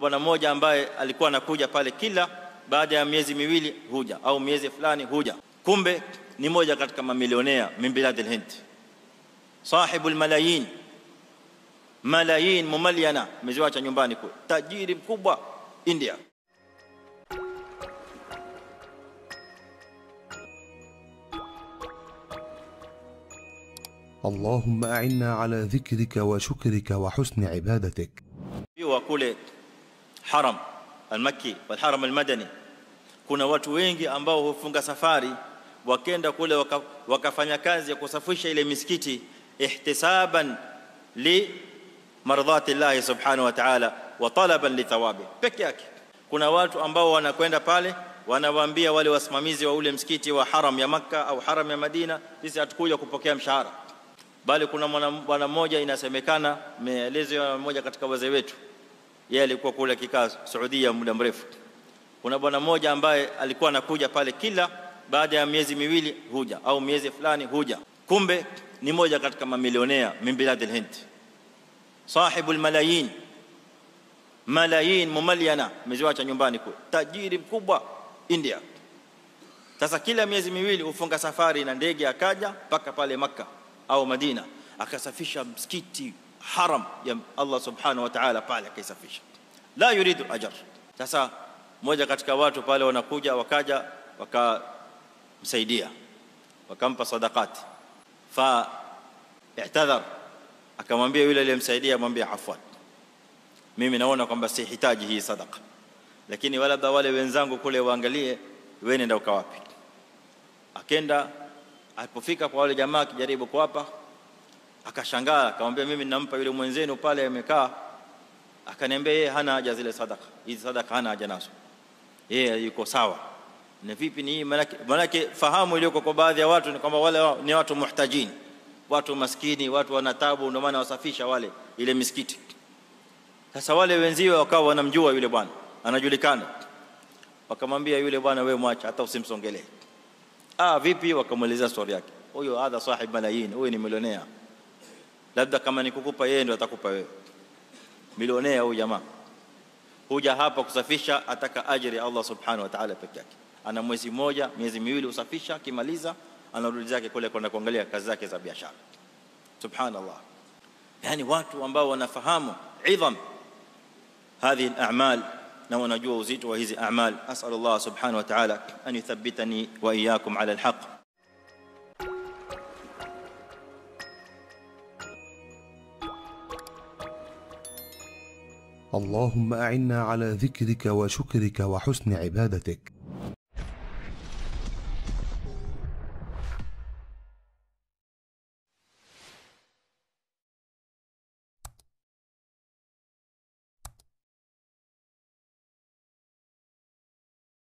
bwana mmoja ambaye alikuwa anakuja pale kila baada ya miezi miwili huja au miezi fulani huja kumbe ni moja katika mamilionea min bilad al-hind sahibu al-malayin malayin mumalyana ameziacha nyumbani kule tajiri mkubwa India اللهم أعنا على ذكرك وشكرك وحسن عبادتك wa kule haram al-makki wal haram al-madani kuna watu wengi ambao hufunga safari wakenda kule waka, wakafanya kazi ya kusafisha ile misikiti ihtisaban li mardhati Allah subhanahu wa ta'ala wa talaban li thawabi peke yake kuna watu ambao wanakwenda pale wanawaambia wale wasimamizi wa ule msikiti wa haram ya makka au haram ya madina sisi hatukuja kupokea mshahara bali kuna bwana mmoja inasemekana meelezwa mmoja katika wazee wetu yeye alikuwa kule kikaa Saudia muda mrefu kuna bwana mmoja ambaye alikuwa anakuja pale kila baada ya miezi miwili huja au miezi fulani huja kumbe ni moja katika mamilionea min bilad al-hind sahibu al-malayin malayin mumalyana ameziacha nyumbani kule tajiri mkubwa India sasa kila miezi miwili hufunga safari na ndege akaja mpaka pale maka au Madina akasafisha msikiti haram ya Allah subhanahu wa ta'ala pale akaisafisha la yuridu ajr sasa moja katika watu pale wanakuja wakaja wakamsaidia wakampa sadaqati fa i'tadhar akamwambia yule aliyemsaidia amwambia afwan mimi naona kwamba sihitaji hii sadaqa lakini labda wale wenzangu kule waangalie wewe nenda ukawapi akenda alipofika kwa wale jamaa akijaribu kuwapa akashangaa akamwambia mimi ninampa yule mwenzenu pale amekaa akaniambia yeye hana haja zile sadaka hizi sadaka hana haja nazo yeye yuko sawa na vipi ni hii manake manake fahamu iliyoko kwa baadhi ya watu ni kwamba wale ni watu muhtajini watu maskini watu wana taabu ndio maana wasafisha wale ile misikiti sasa wale wenziwe wakawa wanamjua yule bwana anajulikana wakamwambia yule bwana wewe mwacha hata usimsongelee ah vipi wakamuelezea story yake huyo hadha sahib malayin huyo ni milionea labda kama nikukupa yeye ndio atakupa wewe milionea huyu jamaa huja hapa kusafisha ataka ajiri Allah subhanahu wa ta'ala peke yake ana mwezi mmoja miezi miwili usafisha kimaliza anarudi zake kule kwenda kuangalia kazi zake za biashara subhanallah yani watu ambao wanafahamu idham هذه الاعمال na wanajua uzito wa hizi a'mal as'al Allah subhanahu wa ta'ala an yuthabbitani wa iyyakum 'ala al-haqq اللهم أعنا على ذكرك وشكرك وحسن عبادتك